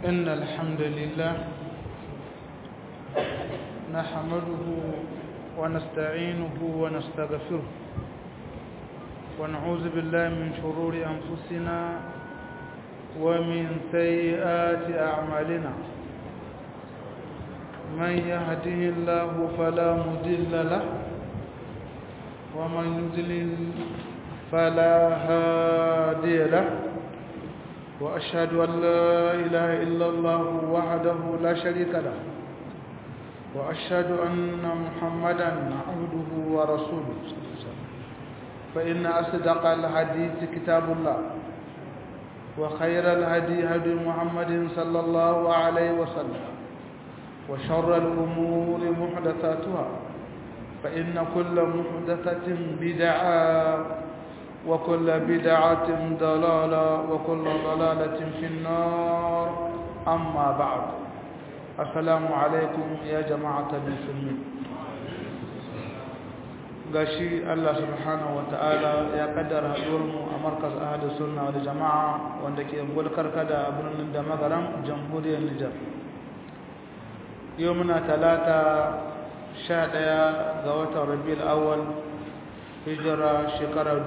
إن الحمد لله نحمده ونستعينه ونستغفره ونعوذ بالله من شرور أنفسنا ومن سيئات أعمالنا من يهده الله فلا مضل له ومن يضلل فلا هادي له وأشهد أن لا إله إلا الله وحده لا شريك له وأشهد أن محمدا عبده ورسوله فإن أصدق الحديث كتاب الله وخير الهدي هدي محمد صلى الله عليه وسلم وشر الأمور محدثاتها فإن كل محدثة بدعة وكل بدعة ضلالة وكل ضلالة في النار أما بعد السلام عليكم يا جماعة المسلمين gashi Allah subhanahu wata'ala ya kaddara haɗuwarmu a markas ahadu sunna wal jama'a wanda ke gulkar kada a birnin da magaram jamhuriyar Nijar yau muna talata sha ɗaya ga watan rabiul awwal hijira shekarar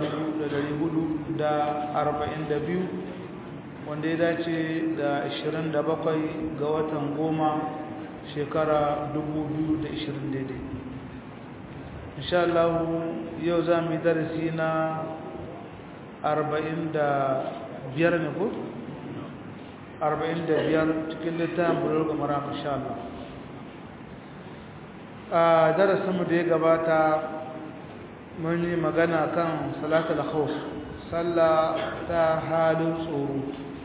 biyu, wanda ya dace da bakwai ga watan goma shekara ishirin daidai insha Allah yau za mu yi darasi na biyar ne ko? biyar cikin littafin bulurga mara insha Allah a darasinmu da ya gabata mun yi magana kan salatul khawf sallah ta halin tsoro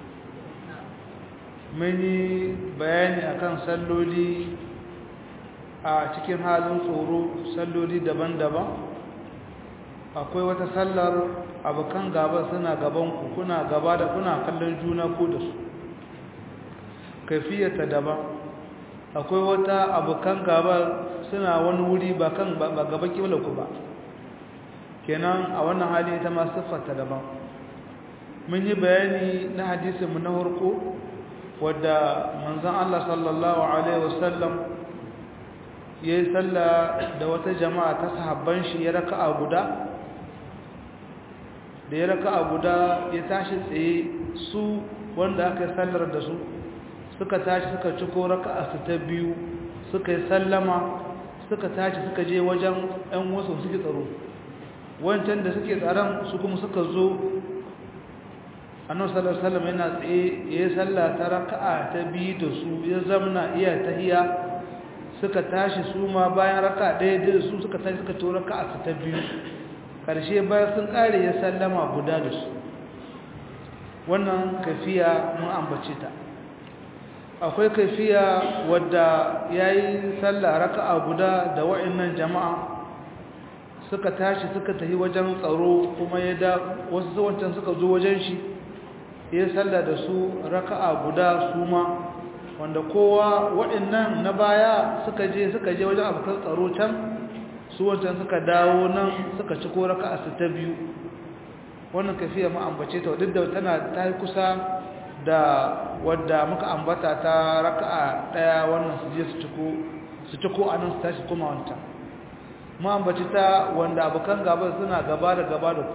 mun yi bayani akan salloli a cikin halin tsoro salloli daban-daban akwai wata sallar abokan gaba suna gaban ku kuna gaba da kuna kallon juna ko da su kaifiyarta daban akwai wata abokan gaba suna wani wuri ba kan ba gaba kibla ku ba kenan a wannan hali ita ma siffarta daban mun yi bayani na hadisinmu na harko wadda manzon Allah sallallahu alaihi wasallam ya yi sallah da wata jama'a ta sahabban shi ya raka a guda da ya raka a guda ya tashi tsaye su wanda aka yi sallar da su suka tashi suka ciko raka a su ta biyu suka yi sallama suka tashi suka je wajen 'yan wasu suke tsaro wancan da suke tsaron su kuma suka zo annabi sallallahu alaihi wasallam yana tsaye yayin sallah ta raka'a ta biyu da su ya zamna iya tahiya suka tashi su ma bayan raka'a ɗaya da su suka tashi suka to raka'a ta biyu karshe bayan sun kare ya sallama guda da su wannan kafiya mun ambace ta akwai kafiya wadda yayi sallah raka'a guda da wa'annan jama'a suka tashi suka tafi wajen tsaro kuma ya da wasu wancan suka zo wajen shi ya salla da su raka'a guda su ma wanda kowa waɗannan na baya suka je suka je wajen abokan tsaro can su wancan suka dawo nan suka ci ko raka'a su ta biyu wannan kafiya mu ambace ta duk da tana ta yi kusa da wadda muka ambata ta raka'a ɗaya wannan su je su ci ko su ci ko anan su tashi kuma wancan ambaci ta wanda abokan gaba suna gaba da gaba da ku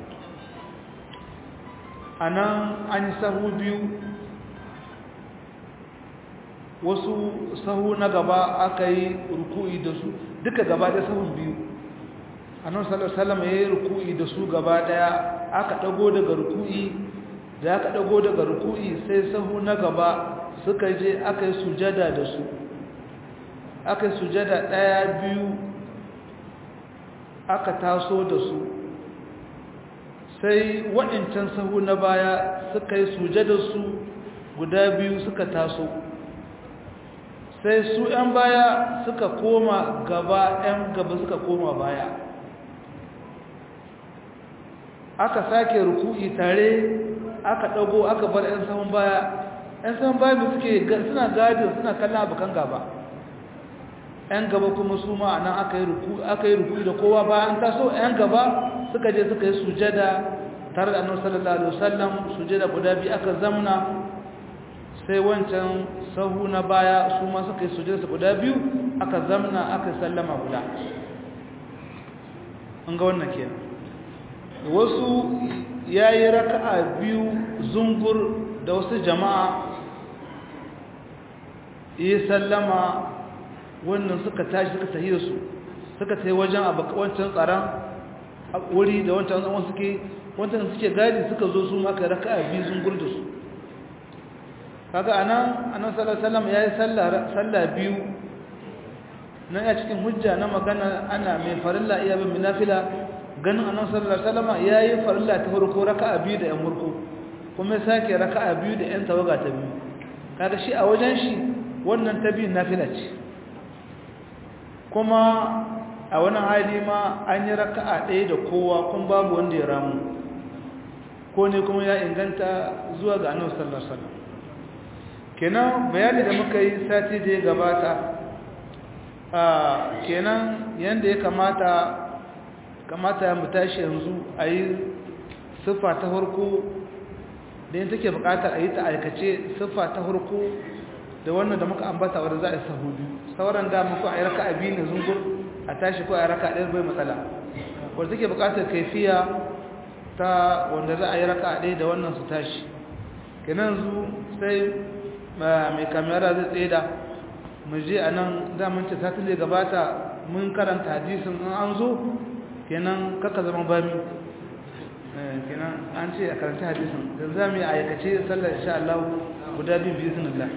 a nan an yi sahu biyu wasu sahu na gaba aka yi ruku'i da su duka gaba da sahun biyu a nan salama ya yi ruku'i da su gaba daya aka dago daga ruku'i da aka dago daga ruku'i sai sahu na gaba suka je aka yi sujada da su aka yi sujada daya biyu aka taso da su sai waɗancan sahu na baya suka yi su guda biyu suka taso sai su 'yan baya suka koma gaba 'yan gaba suka koma baya aka sake ruku'i tare aka ɗago aka bar 'yan sahun baya 'yan sahun baya da suke suna gadin suna kallon abokan gaba 'yan gaba kuma su ma nan aka yi ruku da kowa bayan taso 'yan gaba suka je suka yi sujada tare da annabi sallallahu alaihi wasallam sujada guda biyu aka zamna sai wancan sahu na baya su ma suka yi sujada su guda biyu aka zamna aka sallama guda an ga wannan kenan wasu yayi raka'a biyu zungur da wasu jama'a yi sallama wannan suka tashi suka tahi da su suka tahi wajen wancan tsaron wuri da wancan zaman suke wancan suke gadi suka zo su maka raka'a biyu zungur da su kaga anan annabi sallallahu alaihi wasallam yayi sallah sallah biyu na ya cikin hujja na magana ana mai farilla iya bin nafila ganin annabi sallallahu alaihi wasallam yayi farilla ta farko raka'a biyu da yan murku kuma sake raka'a biyu da yan tawaga ta biyu kaga shi a wajen shi wannan ta biyu nafila ce kuma a wani hali ma an yi raka'a ɗaya da kowa kun babu wanda ya ramu ko ne kuma ya inganta zuwa ga annabi sallallahu alaihi wasallam kenan bayani da muka yi sati da ya gabata a kenan yanda ya kamata kamata mu tashi yanzu a yi siffa ta farko da yin take bukatar a yi ta aikace siffa ta farko da wannan da muka ambata wadda za a yi sahu biyu sauran da muku a yi raka abi ne zungur a tashi ko a yi raka ɗaya bai matsala wadda take bukatar kaifiya ta wanda za a yi raka ɗaya da wannan su tashi kenan zu sai mai kamera zai tseda mu je a nan damun ce ta tule gabata mun karanta hadisin in an zo kenan kaka zama bami kenan an ce a karanta hadisin da za mu yi aikace sallar insha Allah guda biyu biyu sunillah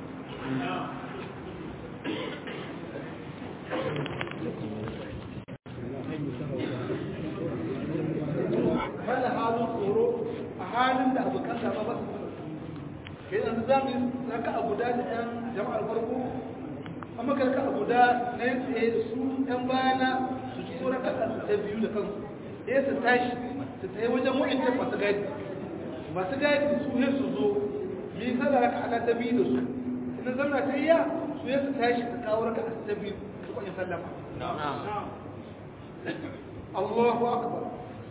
wanda halin tsoro a halin da abokan gaba ba su kai yanzu za mu raka a guda da yan jama'ar farko amma ka raka a guda na yin tsaye da su yan bayana su ci so raka ta biyu da kansu ɗaya su tashi su tsaye wajen wa'incan masu gadi masu gadi su ne su zo mi kada raka ana ta biyu da su idan zamna ta iya su ne su tashi su kawo raka ta biyu su kwanin sallama Allahu akbar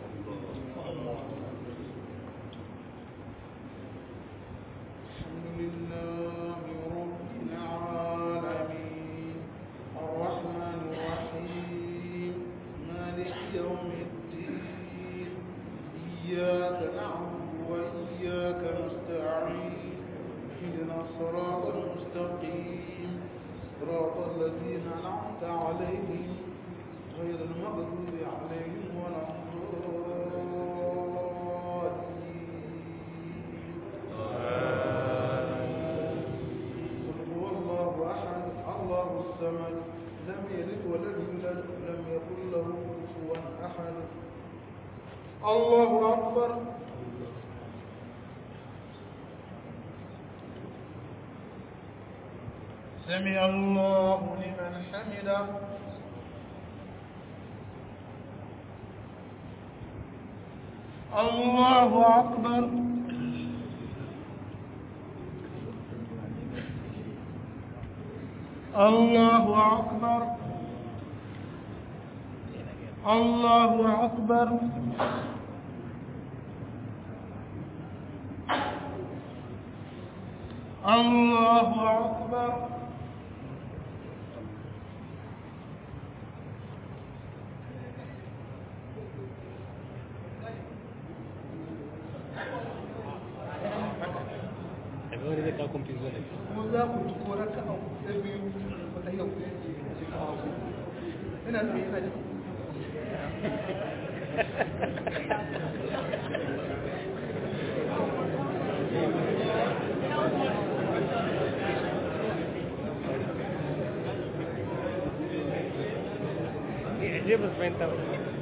لله رب العالمين الرحمن الرحيم مالك يوم الدين إياك نعبد وإياك نستعين اهدنا الصراط المستقيم صراط الذين أنعمت عليهم غير المغضوب عليهم ولا الضالين قل هو الله أحد الله الصمد لم يلد ولم يولد ولم يكن له كفوا أحد الله أكبر سمع الله لمن حمده الله أكبر الله أكبر الله أكبر الله أكبر wani zai kakon fi zuwa ko za ku ci ko raka a ta biyu wata yau ina tsaye ina jin je ba su fahimta ba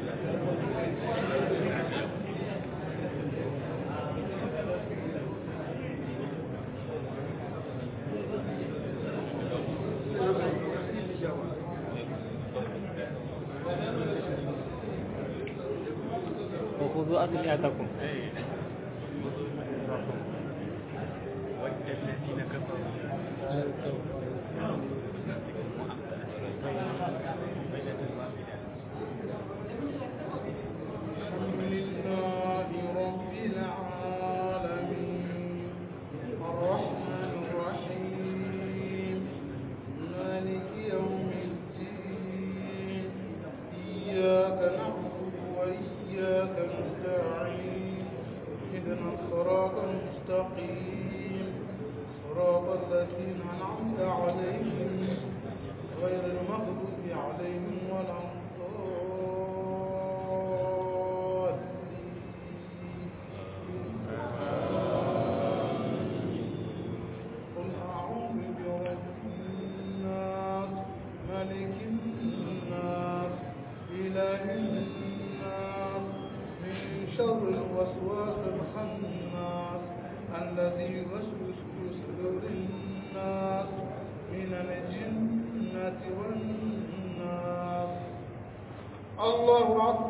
وخذوا أسلحتكم الحمد لله رب العالمين الرحمن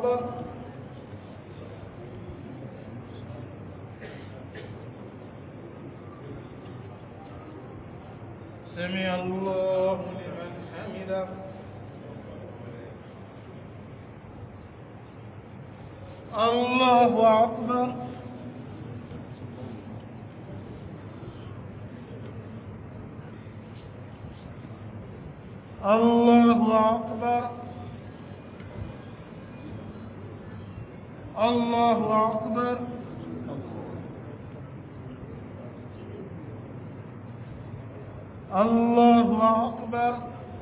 أكبر سمع الله لمن حمده الله أكبر الله أكبر الله أكبر الله أكبر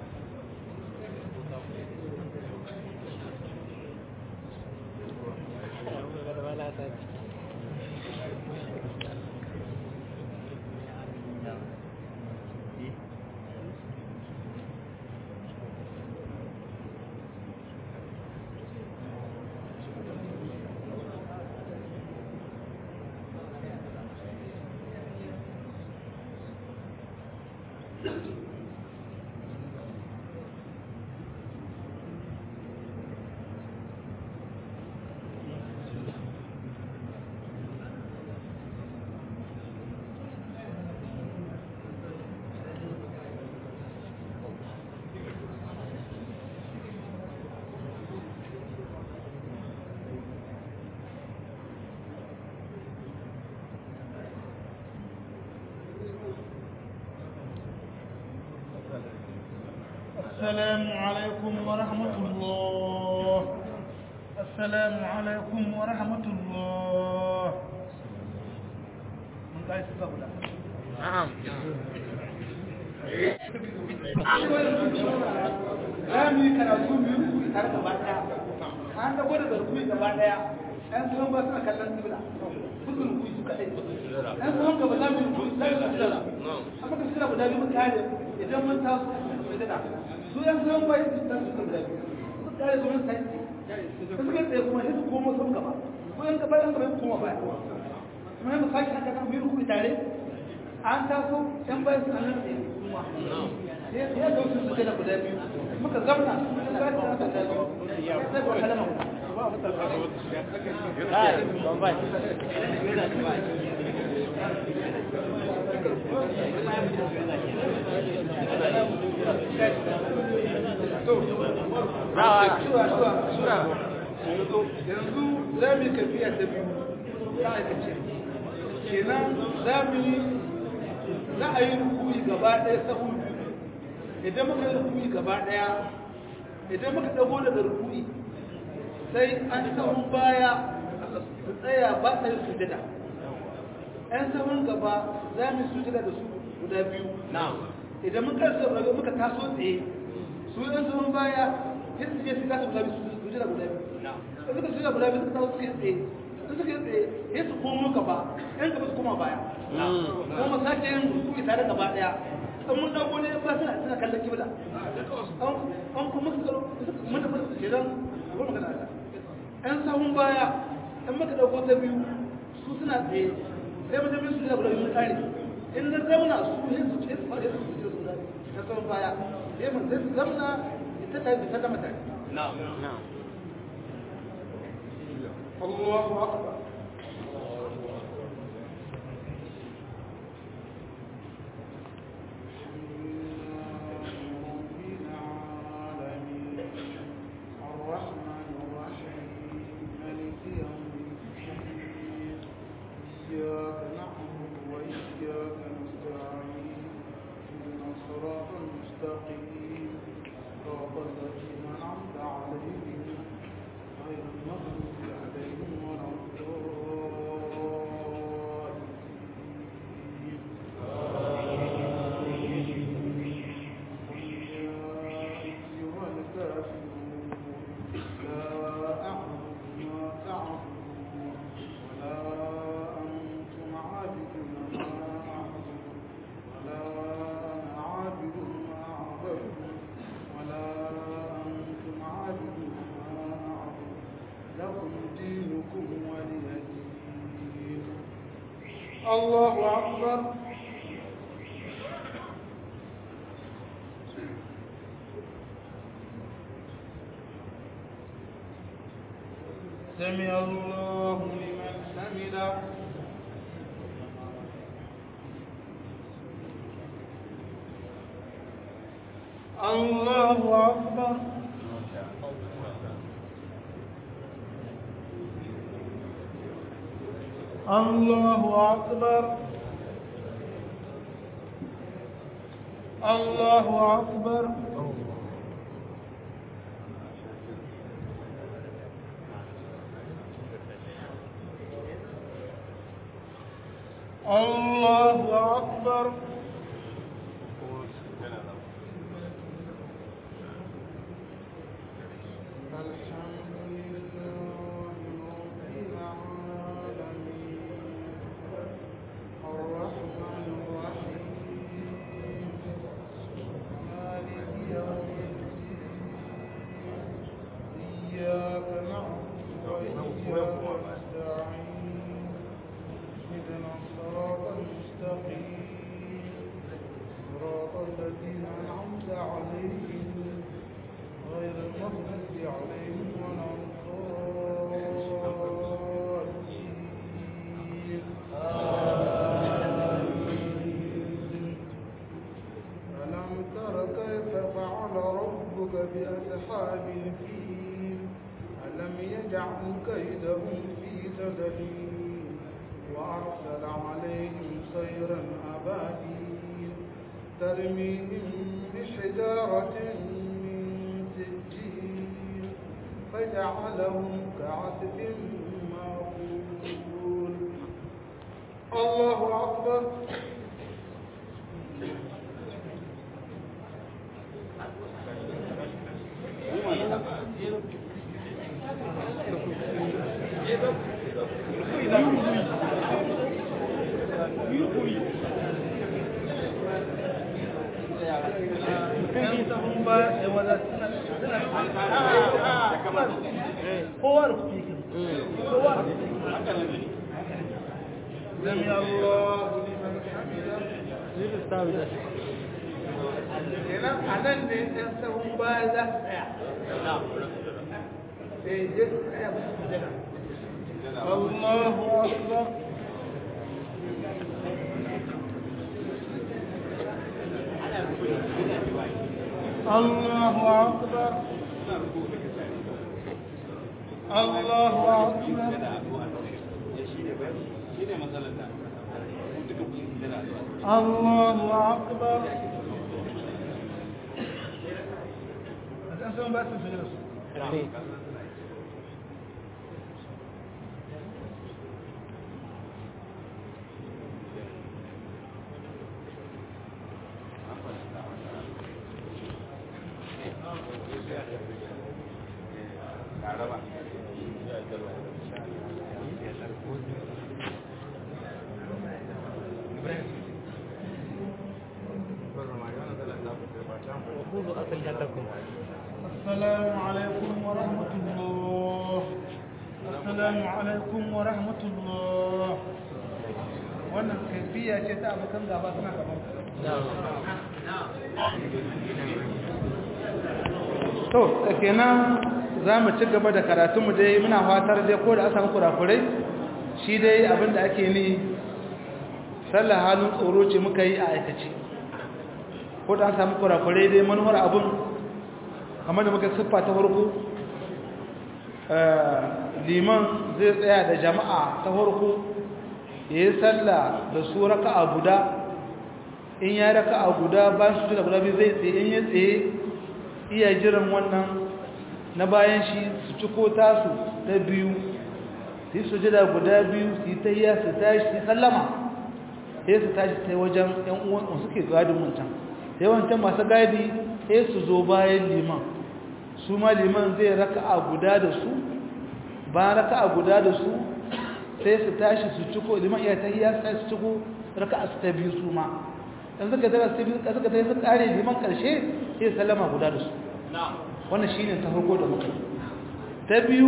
السلام عليكم ورحمة الله السلام عليكم ورحمة الله من قاعد تقبل نعم rami karatu biyu tare gaba daya an dago da zarfi gaba daya yan tsohon ba suna kallon kibla fuskun kuyi su kaɗai yan tsohon gaba za mu yi kuyi za mu yi sujada amma ka suna guda biyu mun kare idan mun taso sujada su yan tsohon ba yi su taso guda biyu su kare su mun sai su suka tsaye kuma sai su komo sun gaba ko yan gaba yan gaba su koma baya kuma yan sake haka kan biyu kuyi tare an taso yan bayan su an nan tsaye kuma ya zo su suke da guda biyu muka zamna sun ba ta haka da biyu sai ba kalama Hai, Bombay. Rawa. yanzu za mu yi kafiya ta biyu ta aikace kenan za mu yi za a yi rukuni gaba ɗaya sahu biyu idan muka yi rukuni gaba ɗaya idan muka ɗago daga rukuni sai an sahun baya su tsaya ba sa yin sujada ‘yan sahun gaba za mu yi sujada da su guda biyu idan muka saurari muka taso tsaye su ‘yan sahun baya sai su je su kasa guda biyu sujada guda biyu da suka sujada guda biyu suka taso suke tsaye da suka yi tsaye sai su komo gaba ‘yan gaba su koma baya kuma sake yin rukuni tare gaba ɗaya an mun dago ne ba suna suna kallon kibla an kuma suka mun da fasa ce don ba magana ta ɗan sahun baya ɗan maka dago ta biyu su suna tsaye sai mu tafi su da guda biyu tsari in na zauna su yin su ce su fara su ce su da na sahun baya sai mu sai su zamna ita ta bi sallama tare Allahu akbar الله أكبر سمع الله لمن حمده الله أكبر الله أكبر الله أكبر الله أكبر الحمد لله رب العالمين الرحمن الرحيم مالك يوم الدين إياك نعبد وإياك نستعين اهدنا الصراط المستقيم صراط الذين أنعمت عليهم غير المغضوب عليهم ولا الضالين ألم تر كيف فعل ربك بأصحاب الفيل ألم يجعل كيدهم في تدليل وأرسل عليهم سيرا أبابيل ترميهم بحجارة من سجيل فجعلهم كعسف مأكول الله أكبر سمع الله لمن حمده kenan a nan ne ɗan sahun baya za su tsaya eh je su tsaya ba su jira Allahu akbar الله أكبر الله أكبر الله أكبر أنتم بس في الجلسة السلام عليكم ورحمة الله السلام عليكم ورحمة الله wannan kaifiya ce ta abokan gaba suna gaban to kenan za mu ci gaba da karatunmu dai muna fatar dai ko da aka samu kurakurai shi dai abinda ake ni sallah halin tsoro ce muka yi a aikace ko da an samu kurakurai dai manuwar abin kamar da muka siffa ta farko liman zai tsaya da jama'a ta farko ya yi sallah da su raka a guda in ya raka a guda bayan su da guda biyu zai tsaye in ya tsaye iya jiran wannan na bayan shi su ciko tasu ta biyu su yi sujada guda biyu su yi tayya su tashi su sallama sai su tashi sai wajen yan uwan suke gadin wancan sai wancan masu gadi sai su zo bayan liman su ma liman zai raka a guda da su bayan raka a guda da su sai su tashi su ciko liman iya tayya sai su ciko raka a su ta biyu su ma dan suka tara su biyu suka tayya su kare liman karshe sai sallama guda da su wannan shine ta farko da muka ta biyu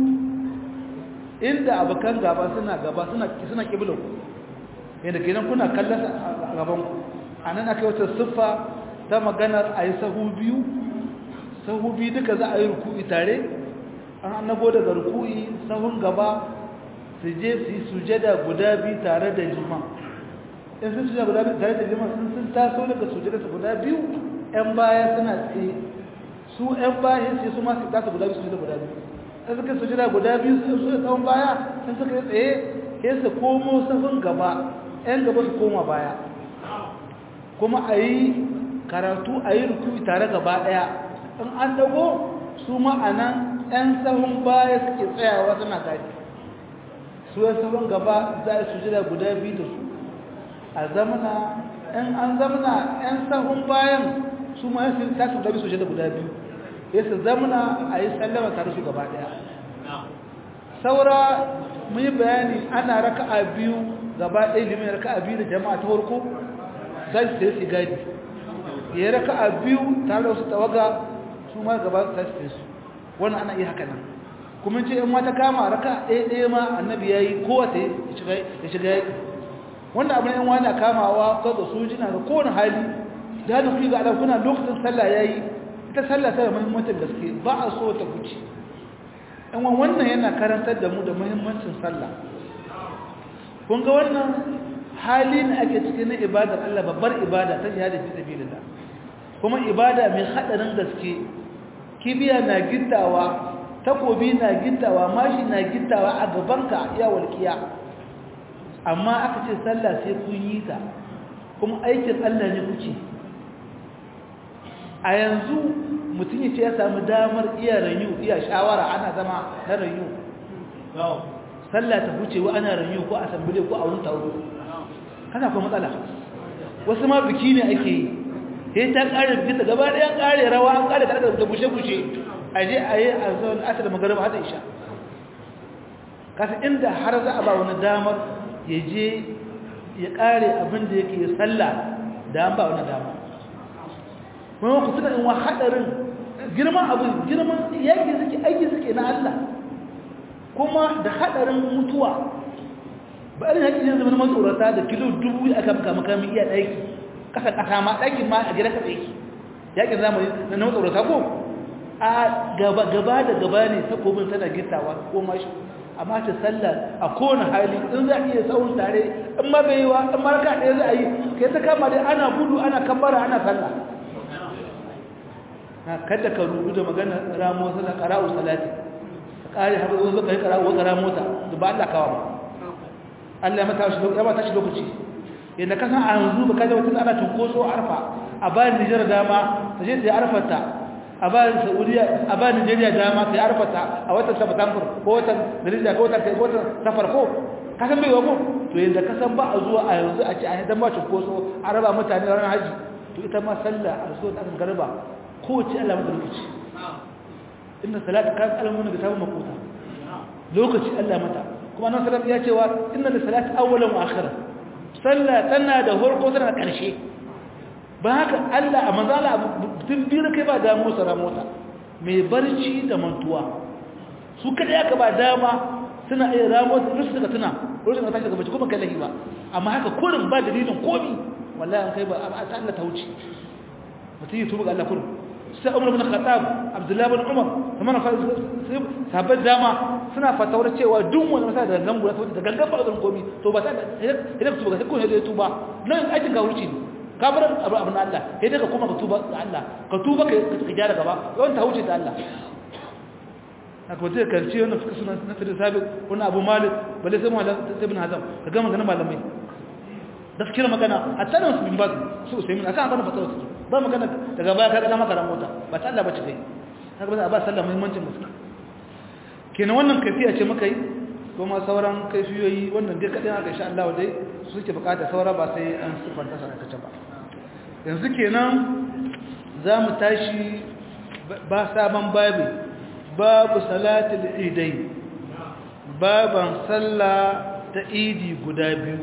inda abokan gaba suna gaba suna suna kiblan ku yadda kenan kuna kallon a gaban ku anan akai wata siffa ta maganar ayi sahu biyu sahu biyu duka za a yi ruku'i tare an nago daga ruku'i sahun gaba su je su yi sujada guda biyu tare da liman in sun sujada guda biyu tare da liman in sun taso daga sujada su guda biyu yan baya suna tsaye su yan baya sai su ma su taso guda biyu sujada guda biyu in suka sujada guda biyu su su tsawon baya sun suka yi tsaye sai su komo sahun gaba yan gaba su koma baya kuma a yi karatu a yi rukuni tare gaba daya in an dago su ma'anan 'yan sahun baya suke tsayawa suna gadi su yan sahun gaba za a su jira guda biyu da su a zamana in an zamana 'yan sahun bayan su ma yasu ta su dabi su jira guda biyu ya su zamana a yi sallama tare su gaba daya saura mun yi bayani ana raka'a biyu gaba ɗaya limin raka'a biyu da jama'a ta farko za su sai su gadi ya raka a biyu tare da wasu tawaga su ma gaba ta su su wannan ana iya haka nan kuma ce in mata kama raka ɗaya ɗaya ma annabi ya yi kowace ya shiga yaƙi wanda abin yan wani kamawa ko da sojina ga kowane hali da hannun kuyi ga alakuna lokacin sallah ya yi ita sallah ta da muhimmancin gaske ba a so ta kuci yan wannan yana karantar da mu da muhimmancin sallah kun ga wannan hali ne ake cikin na ibadar Allah babbar ibada ta jihadi fi sabilillah kuma ibada mai hadarin gaske kibiya na gittawa takobi na gittawa mashi na gittawa a gabanka ya walkiya amma aka ce sallah sai kun yi ta kuma aikin Allah ne kuce a yanzu mutum ya ce ya samu damar iya ranyu iya shawara ana zama na ranyu sallah ta huce wa ana ranyu ko asambile ko a wani taro kana kuma matsala wasu ma biki ne ake yi sai ta kare biki ta gaba ɗaya kare rawa an kare kare da bushe-bushe a je a yi a zuwan asir magarba hada isha kasa inda har za a ba wani damar ya je ya kare abin da yake ya sallah da an ba wani damar kuma ku tuna in wa haɗarin girman abin girman yaki suke aiki suke na Allah kuma da haɗarin mutuwa ba irin haƙi ne zama matsorata da kilo dubu aka maka makamin iya ɗaki ƙasa ƙasa ma ɗakin ma a gida ka ɗaki yaƙin zamani na na matsorata ko a gaba da gaba ne takobin tana gittawa ko mashi amma ta sallah a kowane hali in za a iya saurin tare in ma bai yi wa in maraka ɗaya za a yi kai ta kama dai ana gudu ana kambara ana sallah kada ka rubu da magana ramo sallah qara'u salati ka kare haɓar zo ka yi qara'u wa qara'u mota da ba Allah kawa ba Allah ya mata shi ya mata shi lokaci yadda kasan a yanzu ba kaje wata ana tunkoso arfa a bayan Nijar dama ta je ta arfata a bayan Saudiya a bayan Nigeria dama ta arfata a watan September ko watan Nigeria ko watan ko watan safar ko kasan bai wamo to yadda kasan ba a zuwa a yanzu a ce a dan ba tunkoso a raba mutane ranar haji to ita ma sallah a so ta garba ko ce Allah mata lokaci inna salata kan alamun da ta makuta lokaci Allah mata kuma nan salam ya cewa inna da salati awwalan wa akhira sallah tana da farko tana da karshe ba haka Allah a manzala tun biyar kai ba damu sara mota mai barci da mantuwa su kada ya ka ba dama suna iya ramo su suka tuna wurin da tashi daga bacci kuma kai lahi ba amma haka kurin ba dalilin komi wallahi an kai ba a ta Allah ta wuce mutum yi tuba ga Allah kurin sai umar bin khattab abdullahi bin umar kuma na sabon dama suna fatawar cewa duk wani masa da gangan guda da gangan ba zan komi to ba ta idan ka tuba sai ko ne tuba nan aikin ka wuce ne ka bar abu abin Allah sai daga kuma ka tuba ga Allah ka tuba ka ka gyara gaba yawan ta wuce ta Allah haka wata karshe wannan suka suna na tare sabi wannan abu malik balle sai malam sai ibn hazam ka ga magana malamai gaskiyar magana hatta da musulmin ba su sai mun akan abin fatawar su ba magana daga baya ka ga maka ran mota ba ta Allah ba ci kai haka ba ba sallah muhimmancin musulmi kenan wannan kaifiya ce muka yi kuma sauran kaifiyoyi wannan dai kadai haka insha Allah dai su suke bukata saura ba sai an sifanta sa kace ba yanzu kenan za mu tashi ba sabon babi babu salatul idai baban sallah ta idi guda biyu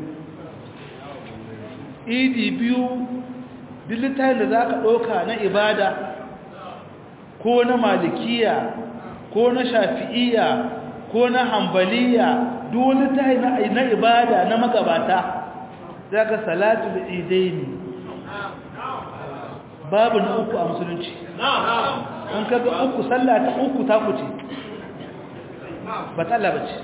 idi biyu dilitan da za ka ɗauka na ibada ko na malikiya ko na shafi'iya ko na hambaliya dole ta na ibada na magabata za ka salatu da idaini babu na uku a musulunci an kaga uku sallah ta uku ta kuce ba ta Allah bace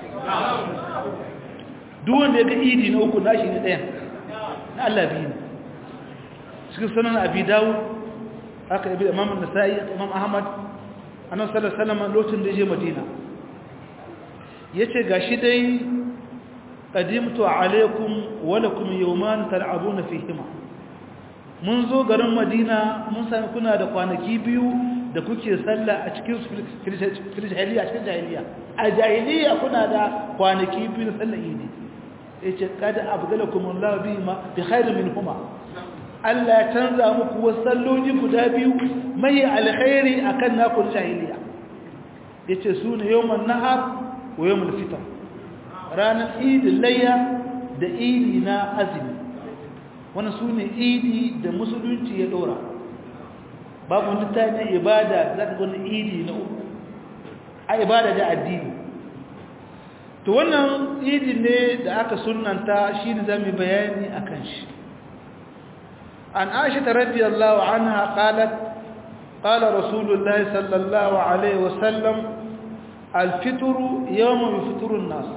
duk wanda ya ga idi na uku nashi ne ɗayan na Allah biyu ne cikin sanan abi dawud haka ibi imam an-nasa'i imam ahmad annabi sallallahu alaihi wasallam lokacin da ya je madina yace gashi dai qadimtu alaikum wa lakum yawman tal'abuna fihima mun zo garin madina mun sami kuna da kwanaki biyu da kuke sallah a cikin jahiliya cikin jahiliya a jahiliya kuna da kwanaki biyu na sallah idi yace kada abdalakum Allah bi ma bi khairin minhuma Allah ya canza muku wasu salloli guda biyu mai alkhairi akan naku jahiliya yace sune yawman nahar wa yawmul fitr ranar idin layya da idi na azumi wani su ne idi da musulunci ya dora babu wani ta na ibada za ka wani idi na uku a ibada da addini to wannan idi ne da aka sunanta shi ne za mu bayani a kan shi an aisha ta radiyallahu anha qalat قال رسول الله صلى الله عليه وسلم الفطر يوم يفطر الناس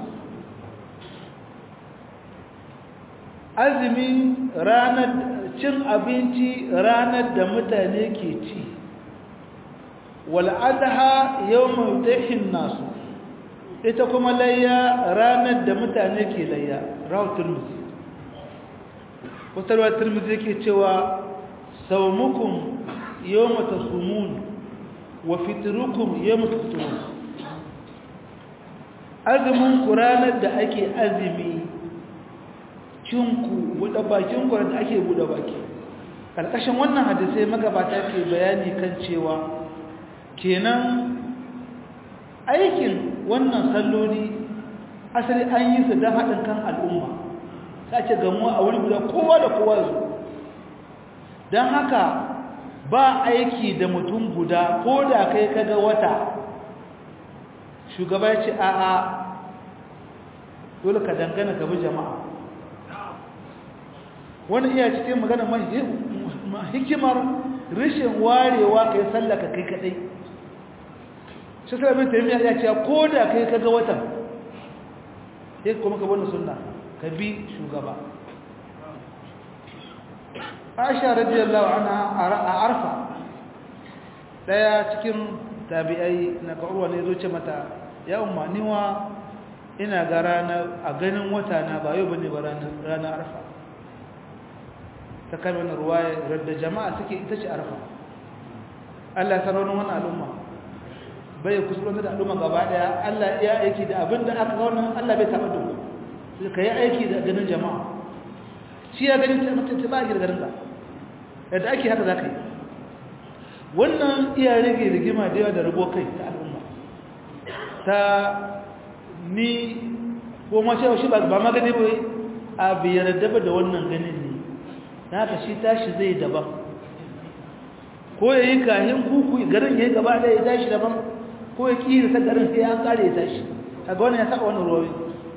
azumi ranar cin abinci ranar da mutane ke ci wal'adha yawon dahin nasu ita kuma layya ranar da mutane ke layya rawar turmuzi kusurwar turmuzi ke cewa saumukun yawon tasumun wa fitirukun yawon fitirun azumin ku ranar da ake azumi cinku buɗe bakin ku da ake buɗe baki ƙarƙashin wannan hadisai magabata ke bayani kan cewa kenan aikin wannan salloli asali an yi su don haɗin kan al'umma sace gamuwa a wuri guda kowa da kowa su don haka ba aiki da mutum guda ko da kai kaga wata shugaba ya ce a'a dole ka dangana gabi jama'a wani iya cikin magana hikimar rashin warewa kai sallaka kai kadai shi sarabin taimiyya ya ce ko da kai kaga watan sai kuma ka wani sunna ka bi shugaba aisha radiyallahu anha a arfa daya cikin tabi'ai na ƙarwa ne zo ce mata ya umma niwa ina ga ranar a ganin wata na ba yau bane ba ranar arfa ta kame wani ruwaya radda jama'a suke ita ce arfa Allah ya saraunin wani al'umma bai kusurwanta da al'umma gaba daya Allah ya aiki da abin da aka wannan Allah bai taɓa dubu su ka yi aiki da ganin jama'a shi ya gani ta mutum ta ba a girgarin ka yadda ake haka za ka yi wannan iya rage rigima da yawa da rabo kai ta al'umma ta ni ko ma cewa shi ba magani bai a biyar daba da wannan ganin ne na haka shi tashi zai daban ko ya yi kahin kuku garin ya yi gaba ɗaya ya tashi daban ko ya ƙi da garin sai an ƙare ya tashi a ga wani ya saka wani ruwa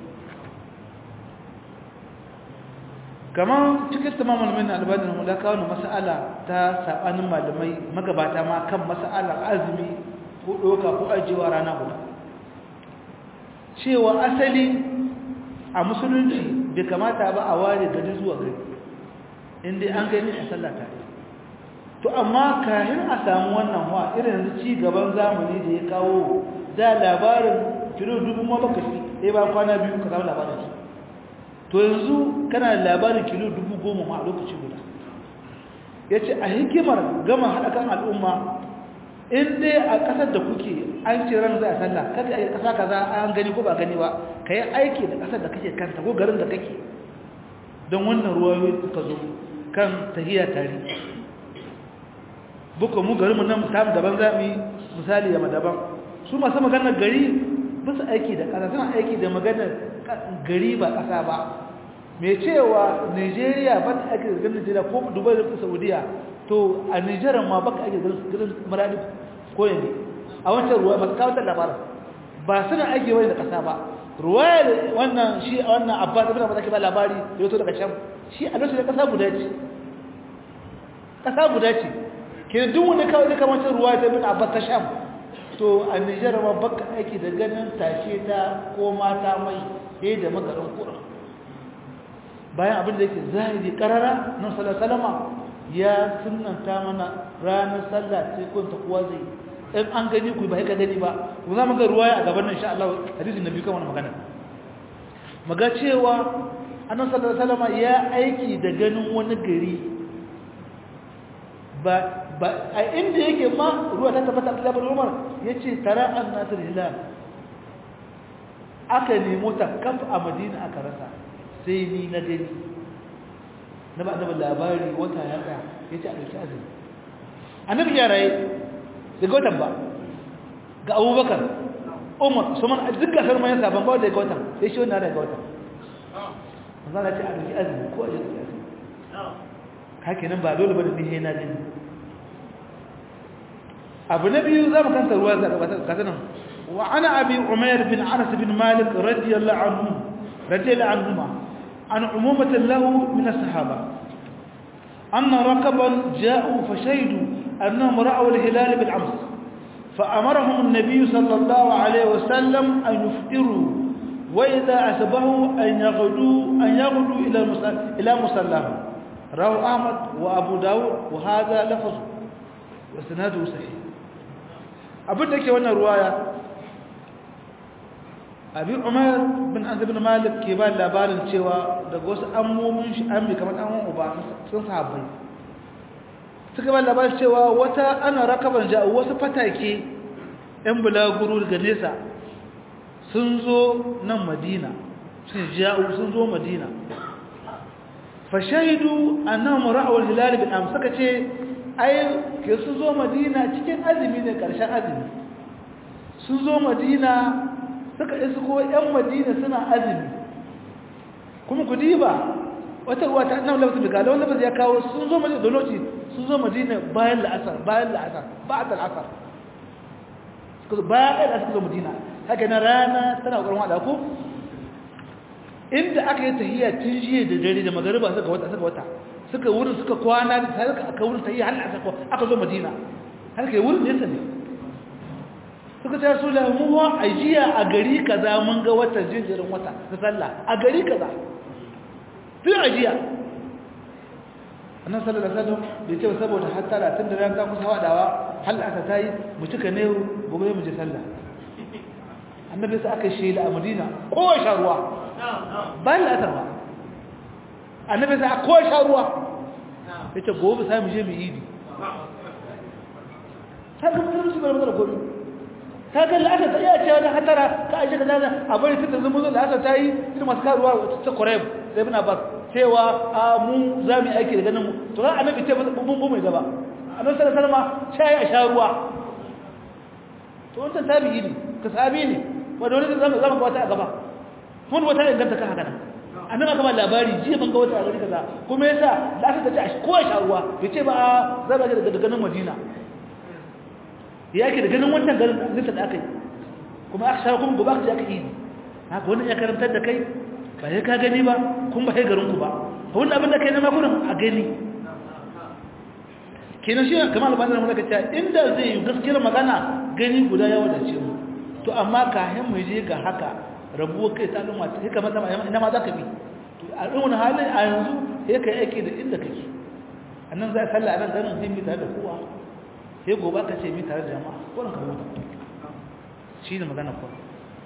kamar cikin tamamin min albanin hula kawo na masa'ala ta saɓanin malamai magabata ma kan masa'alar azumi ko ɗoka ko ajiyewa rana guda cewa asali a musulunci bai kamata ba a ware gari zuwa gari inda an gani a sallata to amma kayan a samu wannan wa irin yanzu ci gaban zamani da ya kawo da labarin kilo dubu ma baka shi ɗaya ba kwana biyu ka samu labarin su to yanzu kana da labarin kilo dubu goma ma a lokaci guda ya ce a hikimar gama haɗa kan al'umma in dai a ƙasar da kuke an ce ran za a sallah kada a ƙasa kaza an gani ko ba gani ba ka yi aiki da ƙasar da kake kanta ko garin da kake don wannan ruwayoyi suka zo kan tahiya tare buka mu garinmu nan samu daban za mu yi misali da daban su masu maganar gari bisa aiki da ƙasa suna aiki da maganar gari ba ƙasa ba mai cewa nigeria ba ta aiki da garin nigeria ko dubai da saudiya to a nigeria ma ba ka aiki da garin maradi ko yanzu a wancan ruwa ba kawo labarin ba suna aiki wani da ƙasa ba ruwayar wannan shi a wannan abbas abin da ba ba labari da yato daga can shi a lokacin da ƙasa guda ce ƙasa guda ce ke duk wani kawai da kamar ruwa ta bin abbas ta sham to a nijar ma baka aiki da ganin tashe ta ko mata mai he da magarin kuran bayan abin da yake zahiri karara nan salama ya sunanta mana ranar sallah ce kun ta kuwa zai in an gani ku ba ka gani ba ku za mu ga ruwaya a gaban nan insha Allah hadisin nabi kan wannan magana maga cewa annabi sallallahu alaihi wasallam ya aiki da ganin wani gari ba ba a inda yake ma ruwa ta tabbata Abdullah bin Umar yace tara annatul hilal aka nemo ta kaf a Madina aka rasa sai ni na gani na ba annabi labari wata ya tsaya yace a dauki azumi annabi ya raye daga watan ba ga Abubakar Umar Usman duk gasar mayan saban ba da ga watan sai shi wannan daga watan manzo ce a dauki azumi ko a dauki azumi haka nan ba dole bane ni na gani abu na biyu zamu kanta ruwa ga nan wa ana abi umair bin anas bin malik radiyallahu anhu radiyallahu anhuma an umumatan lahu min as-sahaba anna rakaban ja'u fashahidu annahum ra'aw al-hilal bil ams فأمرهم النبي صلى الله عليه وسلم أن يفطروا وإذا أسبهوا أن يغدوا أن يغدوا إلى إلى مصلاهم رواه أحمد وأبو داود وهذا لفظ وسناده صحيح abin da ke wannan ruwaya abin umar bin azib bin malik ke ba labarin cewa daga wasu ammomin shi an bi kamar ɗan uba sun sahabbai suka ba labarin cewa wata ana rakaban ja wasu fatake yan bulaguro daga nesa sun zo nan madina sun ja'u sun zo madina fa shahidu annahum ra'aw al-hilal bin am suka ce ai ke sun zo madina cikin azumi ne karshen azumi sun zo madina suka isa ko yan madina suna azumi kuma ku diba wata ruwa ta annabi lafzu daga wanda ba ya kawo sun zo madina da lokaci sun zo madina bayan la'asar bayan la'asar ba'd al-asr suka bayan la'asar suka zo madina haka na rana tana kokarin wada ko inda aka yi tahiyya tun jiya da dare da magariba suka wata suka wata suka wurin suka kwana da sai aka wurin tahiyya har aka aka zo madina har kai wurin nesa ne suka ce su mu wa ajiya a gari kaza mun ga wata jinjirin wata ta sallah a gari kaza tun ajiya annan sallallahu alaihi wasallam bai ce saboda hatta da tun da ran ta kusa wadawa hal aka tayi mu cika ne gobe mu je sallah annabi sai aka shela a madina ko sha ruwa bayan la'asar ba annabi sai aka sha ruwa yace gobe sai mu je mu idi ta ga mutum su bar mutum gobe ta ga la'asar ta iya cewa da hatara ka aje ka zana a bari fitar zama zo la'asar ta yi irin masu karuwa ta koreb da ibn abbas cewa a mu za mu yi aiki da ganin mu to kan annabi ce mun bu mai gaba annabi sallallahu alaihi wasallam shayi a sha ruwa to wannan tabi'i ne ka sabi ne wanda wani zama zama ga wata a gaba mun wata inganta kan haka nan annabi aka ba labari jiya ban ga wata a gari kaza kuma yasa da aka tace a ko sha ruwa yace ba za ga daga ganin Madina yake da ganin wannan garin nisa da aka yi kuma aka sha kuma gobe aka je aka yi haka wannan ya karantar da kai ba sai ka gani ba kun ba sai garin ku ba wannan abin da kai na makurin a gani kenan shi kamar albanin mu daga cewa inda zai yi gaskiyar magana gani guda ya wadace mu to amma kayan mu je ga haka rabuwar kai ta al'umma sai ka maza ina ma za ka bi to a irin wani halin a yanzu sai ka yi aiki da inda kake a nan za a salla a nan ganin sai mi tare da kowa sai gobe ka ce mi tare da jama'a wannan ka huta shi ne magana kuwa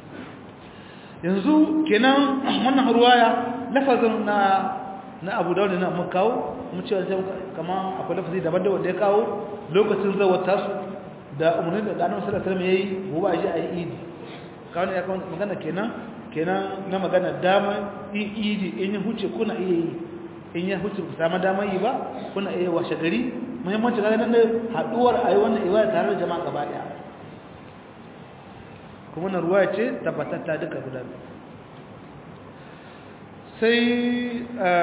yanzu kenan wannan ruwaya lafazin na na abu da na mun kawo mun cewa sai kamar akwai lafazi daban da wanda ya kawo lokacin zawar tasu da umarni da annabi sallallahu alaihi wasallam yayi gobe a ji a yi idi kawai ya kawo magana kenan kenan na magana dama idi in ya huce kuna iya yi in ya huce ku samu dama yi ba kuna iya washe gari muhimmanci ga nan haduwar a yi wannan ibada tare da jama'a gaba daya kuma na ruwa ce tabbatatta duka guda sai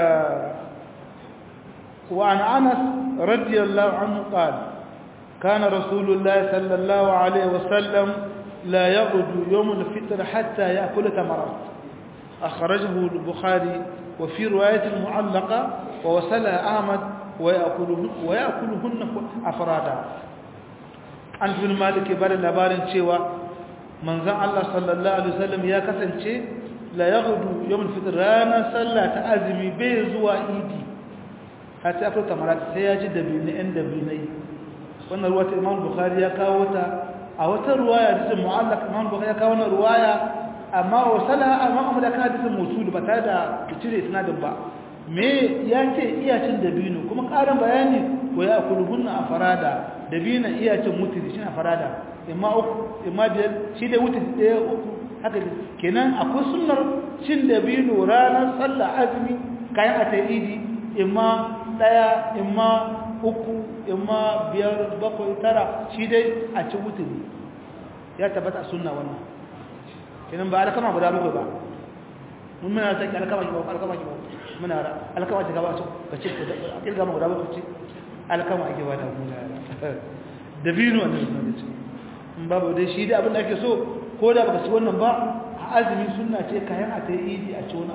وعن أنس رضي الله عنه قال كان رسول الله صلى الله عليه وسلم لا يغدو يوم الفطر حتى يأكل تمرات أخرجه البخاري وفي رواية معلقة ووصلها أحمد ويأكلهن, ويأكلهن أفرادا an bin malik ba da labarin cewa manzon Allah sallallahu alaihi wasallam ya kasance la yaghdu yawm al-fitr ranar sallah ta azumi bai zuwa idi hatta akwai tamarat sai ya ji dabini ɗan dabinai wannan ruwa ta imam bukhari ya kawo ta a wata ruwaya hadisin mu'allaq imam bukhari ya kawo wannan ruwaya amma wa salaha imam ahmad ka hadisin musul ba tare da cire isnadin ba me ya ce iyacin dabino kuma ƙarin bayani wa ya kulhunna a farada dabino iyacin mutiri shi a farada imma uku imma biyar shi da mutiri ɗaya uku haka kenan akwai sunnar cin dabino ranar sallah azumi kayan a ta idi imma ɗaya imma uku imma biyar bakwai tara shi dai a ci mutiri ya tabbata a sunna wannan kenan ba alkama guda bakwai ba mun muna ta alkama ki ba alkama ki ba muna ra alkama ta gaba ka ce a kirga mu guda bakwai ce alkama ake wata muna dabino wannan sunna ce in babu dai shi dai abin da ake so ko da baka ci wannan ba a azumi sunna ce kayan a tayi idi a ci wani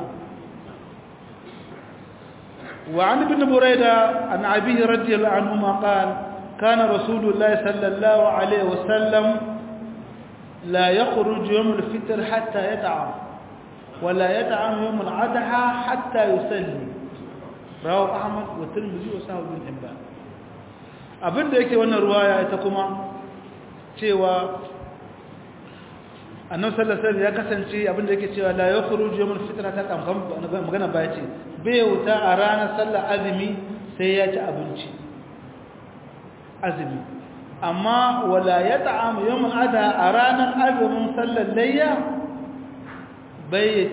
wa an ibn burayda an abihi radiyallahu anhu ma qala kana rasulullahi sallallahu alaihi wasallam لا يخرج يوم الفطر حتى يطعم ولا يطعم يوم الأضحى حتى يصلي رواه أحمد والترمذي وصححه ابن حبان abin da yake wannan ruwaya ita kuma cewa annabi sallallahu alaihi ya kasance abin da yake cewa la yakhruju yawmul fitra ta kan magana ba ce bai wuta a ranar sallar azumi sai ya ci abinci azumi amma wala ya ta'amu yawon ada a ranar azumin sallar layya bai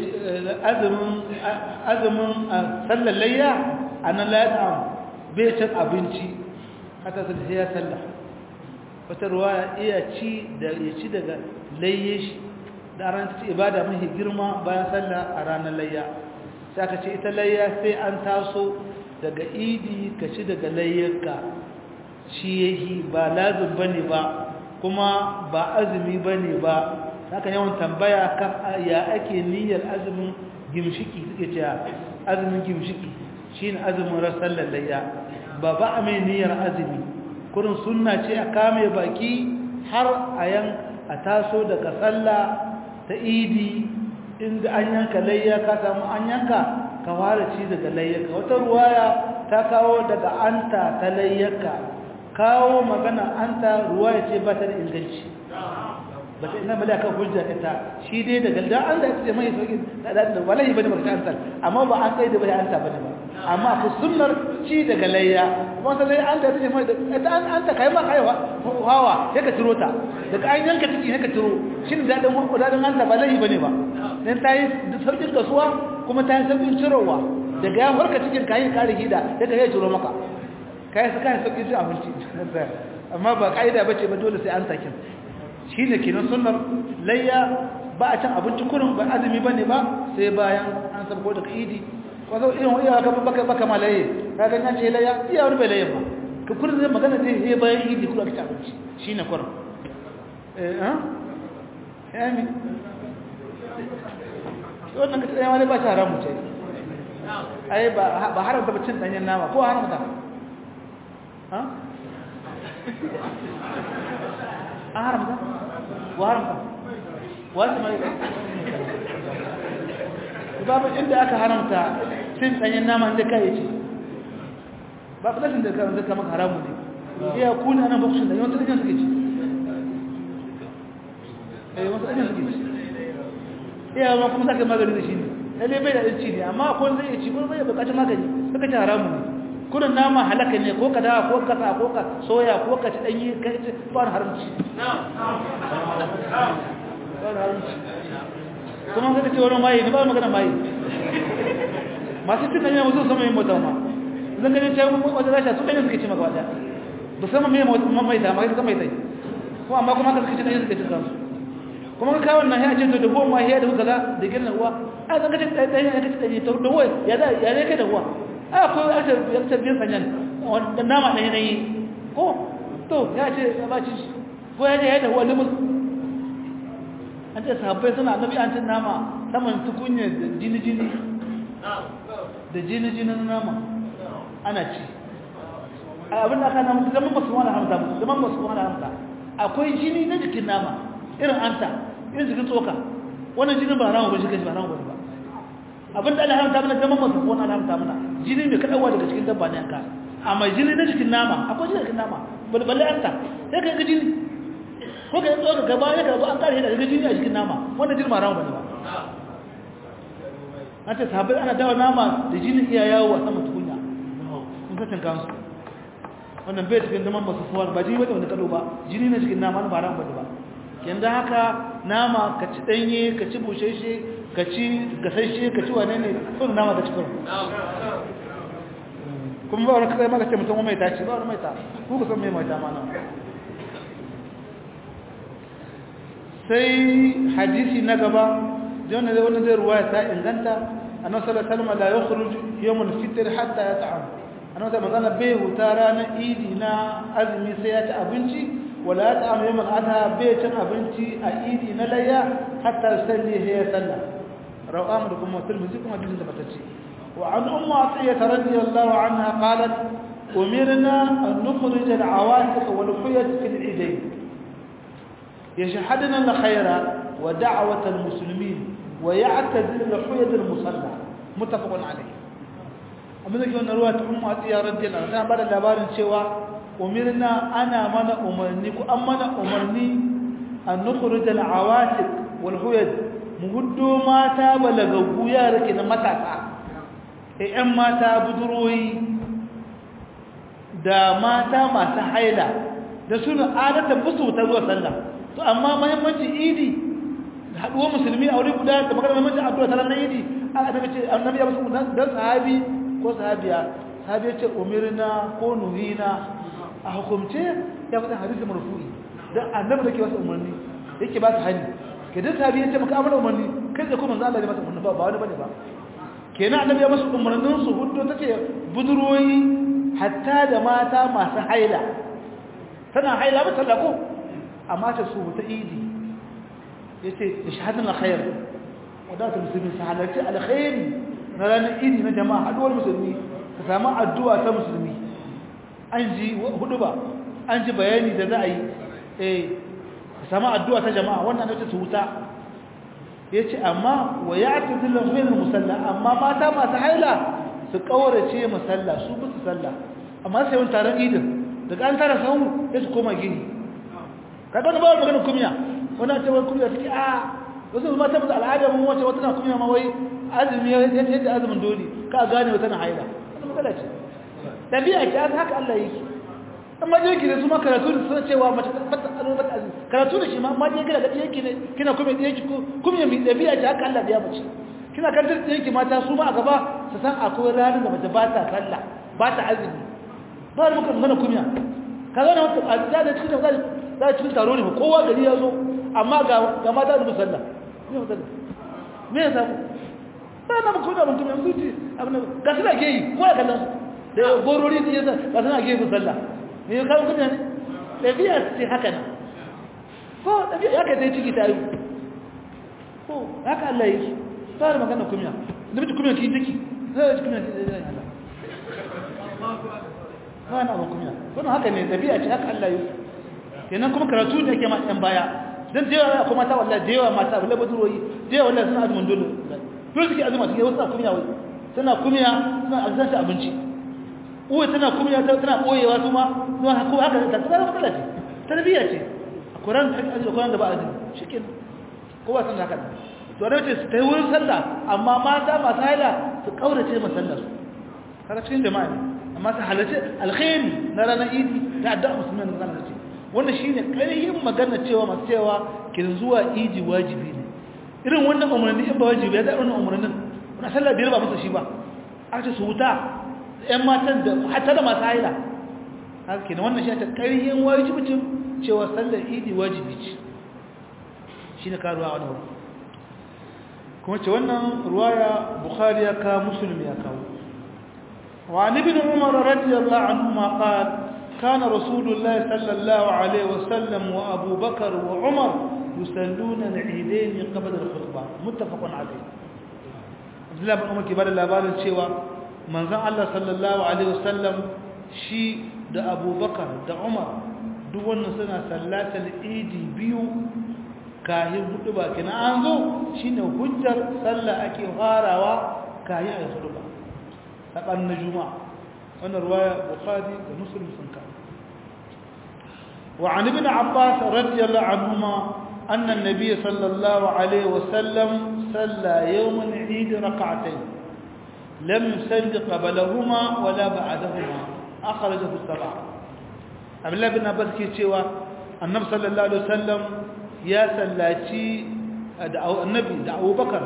azumin sallar layya a nan la ya ta'amu bai cin abinci hata sai ya sallah wata ruwa iya ci da ya ci daga layye shi da ranar ci ibada mafi girma bayan sallah a ranar layya sai aka ce ita layya sai an taso daga idi ka ci daga layyarka shi yahi ba lazim bane ba kuma ba azumi bane ba haka yawan tambaya kan ya ake niyyar azumin gimshiki suke cewa azumin gimshiki shine azumin rasallar layya ba ba a mai niyyar azumi kurin sunna ce a kame baki har a yan a taso daga sallah ta idi inda an yanka layya ka samu an yanka ka fara ci daga layyaka wata ruwaya ta kawo daga anta ta layyaka kawo magana an ta ruwa ya ce ba ta da inganci ba ta ina mala kan hujja ita shi dai daga da an da ce mai sauki da da wallahi bane ba ta an amma ba an kai da bai an ta bane ba amma ku sunnar ci daga layya kuma sai an da ce mai ita an an ta kai ma kai hawa sai ka tiro ta daga an yanka ciki sai ka tiro shin da dan ku da dan an ta ba lahi bane ba dan ta yi saukin kasuwa kuma ta yi saukin cirowa daga ya farka cikin kayan kare hida daga ya ciro maka kai su kai sauki su abinci amma ba kaida bace ba dole sai an takin shine kenan sunnar layya ba a cin abinci kurin ba azumi bane ba sai bayan an sabko da idi ko zo irin wani aka baka baka malaye ka ga nan ce layya iya wani bai layya ba ka kurin zai magana dai sai bayan idi kurin ka ci abinci shine kurin eh ha eh mi wannan ka tsaya wani ba ta haramu ce ai ba ba haramta ba cin danyen nama ko haramta ha an haramta wa haramta wasu mai babu inda aka haramta cin danyen nama da kai ce ba filashin da kan zaka maka haramu ne iya kuna nan bakushin da yawan danyen suke ci eh wasu danyen suke ci iya ma kuma zaka magani da shi ne lalle bai da ci ne amma ko zai ci ko bai bukatun magani suka ci haramu ne kudin nama halaka ne ko ka dawa ko ka sa ko ka soya ko ka ci danyi ka ci fara haramci kuma ka ce wani mayi ne ba magana mayi masu cin danyi musu sama yin mota ma zan gani ta yi wata rasha su danyi suka ci maka wata ba sama mai mai ta mai ta mai tai ko amma kuma ka suka ci danyi suka ci kansu kuma ka kawo nan ya ce to da goma ya da kaza da girna uwa a zan ka ci danyi ka ci danyi to da wai ya ya ne kai da uwa a ko ya ta biyan sanyan wanda nama ɗaya na yi ko to ya ce ya ba ci ko ya ce ya da wani mus an ce sahabbai suna annabi an cin nama saman tukunya da jini-jini da jini-jinin nama ana ci abin da aka namu zaman ba su wani hamsa zaman ba su wani hamsa akwai jini na jikin nama irin anta irin jikin tsoka wannan jinin ba ramu ba shi ba ramu ba abin da Allah haramta mana zaman masu ko Allah haramta mana jini mai kadawa daga cikin dabba ne yanka amma jini na jikin nama akwai jini jikin nama balballe anta sai ka ga jini ko ka tsoka gaba ya karbo an kare daga jini a jikin nama wannan jini ba ramu ba ba an ce sahabbai ana dawa nama da jini iya yawo a sama tukunya sun sacin kansu wannan bai cikin zaman masu fuwar ba jini wadda wani kalo ba jini na cikin nama na ba ran ba yanda haka nama ka ci danye ka ci busheshe ka ci gasashe ka ci wane ne sun nama ka ci karo kuma ba wani kai maka ce mutum mai ta ci ba wani mai ta ku ka san mai mai ta ma nan sai hadisi na gaba jona da wani zai ruwaya ta inganta annabi sallallahu alaihi wasallam la yakhruj yawm al-fitr hatta yat'am annabi da magana bai huta ranar idi na azumi sai ya ci abinci wala yat'am yawm al-adha bai cin abinci a idi na layya hatta salli hiya sallah rawahu da kuma tirmidhi kuma hadisin da batacce wa an ummu atiyya radiyallahu anha qalat umirna an nukhrij al-awatiq wal huyat fi al-idayn يشهدنا الخير ودعوة المسلمين ويعتذر لحية المصلى متفق عليه amma zai wannan ruwa ta ummu atiya radiyallahu anha bada labarin cewa umirna ana mana umarni ku an mana umarni an nukhrij al awatiq wal huyad muhuddo mata balagaggu yara ke na matasa eh yan mata buduroyi da mata masu haila da suna adatan musu ta zuwa sallah to amma muhimmancin idi haduwar musulmi a wuri guda da magana muhimmancin addu'a ta ranar idi aka tafi ce annabi ya musu dan sahabi ko sahabiya sahabi ce umirna ko nuhina a hukumce ya fata hadisi marfu'i dan annabi da ke wasu umarni yake ba su hani ke dan sahabi ya ce maka amana umarni kai da kuma manzo Allah ya masa umarni ba ba wani bane ba kenan annabi ya musu umarnin su hudu tace budurwoyi hatta da mata masu haila tana haila ba talako amma ta su ta idi yace ishhadun alkhair wadatu muslimin sahalati alkhair na ranar idi na jama'a haduwar musulmi ka samu addu'a ta musulmi an ji hudu ba an ji bayani da za a yi eh ka samu addu'a ta jama'a wannan ne su wuta yace amma wa ya'tadilu fil musalla amma mata masu haila su kaurace musalla su bi su sallah amma sai wani taron idin daga an tara sahu sai su koma gini kaga wani bawar maganin kumya wani a cewar kumya take a wasu ma tabbata al'adar mun wace wata na kumya ma wai azumi yadda azumin dole ka gane wata na haila wani matsala ce ɗabi'a ce an haka Allah yake an ma jirki da su ma karatu da suna cewa mace bata tsaro bata azumi karatu da shi ma ma je gina ga ɗiyanki ne kina kuma ɗiyanki ko kumya mai ɗabi'a ce haka Allah ya mace kina kantar ɗiyanki mata su ma a gaba su san akwai ranar da mace ba ta sallah ba ta azumi ba da muka magana kumya ka zo na wata a da cikin da za cikin taro ne kowa gari ya zo amma ga mata da musalla me musalla me ya samu ba na muku da mutum yanzu ce abin ga suna ke yi ko ya kallon da gorori da yasa ga suna ke yi musalla me ya kawo kuma ne ɗabi'a ce haka nan ko ɗabi'a ya kai ta yi ciki ta yi ko haka Allah yi ba da magana kumya da mutu kumya ki ciki zai ci kumya ki zai Allah ba na abin kumya wannan haka ne ɗabi'a ce haka Allah yi kenan kuma karatu da yake ma ɗan baya dan da yawa kuma ta wallahi da yawa mata wallahi baduroyi da yawa wallahi suna azumin dole dole suke azuma suke wasu kumiya wai tana kumiya suna azan ta abinci uwa tana kumiya tana koyewa su ma zuwa ko haka ta tsara matsala ce tarbiyya ce a Qur'an da ake Qur'an da ba azumi shikin kowa sun haka to da ce su tayi wurin sallah amma mata masu haila su kaurace masallar su kaga cikin jama'a ne amma su halace alkhairi na ranar idi da addu'a musulmin da ranar ce wannan shine ƙarfin magana cewa masu cewa kin zuwa iji wajibi ne irin wannan umarni in ba wajibi ya da wannan umarnin wannan sallah biyar ba musu shi ba aka ce su wuta ƴan matan da hatta da masu haila haka kenan wannan shi ta ƙarfin wajibicin cewa sallar idi wajibi ce shine karuwa wani wuri kuma ce wannan ruwaya bukhari ya kawo muslim ya kawo وعن ابن عمر رضي الله عنهما قال كان رسول الله صلى الله عليه وسلم وأبو بكر وعمر يسلون العيدين قبل الخطبة متفق عليه عبد الله بن عمر كبار الأبار الشيوى من ذا الله صلى الله عليه وسلم شي دا أبو بكر دا عمر duk wannan suna sallatar idi biyu kahin hudu ba kina an zo shine hujjar sallah ake farawa kahin ayi hudu ba saban na juma'a wannan ruwaya bukhari da muslim sun ka wa an ibn abbas radiyallahu anhuma anna an-nabiy sallallahu alaihi wasallam salla yawm al-eid rak'atayn lam yusalli qablahuma wala ba'dahuma akhrajahu as-sab'a abdullah ibn abbas ke cewa annabi sallallahu alaihi wasallam ya sallaci da annabi da abubakar